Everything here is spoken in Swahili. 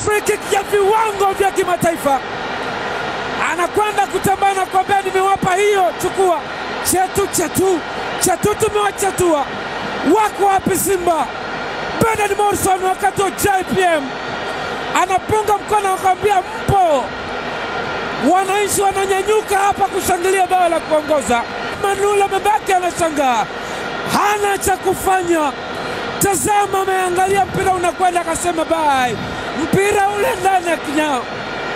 free kick ya viwango vya kimataifa, anakwenda kutembea na kuambia nimewapa hiyo, chukua chetu chetu chetu, tumewachatua. Wako wapi Simba? Bernard Morrison wakati wa JPM anapunga mkono akamwambia mpo. Wananchi wananyanyuka hapa kushangilia bao la kuongoza. Manula amebaki anashangaa, hana cha kufanya. Tazama, ameangalia mpira unakwenda, akasema bai, mpira ule ndani ya kinyao.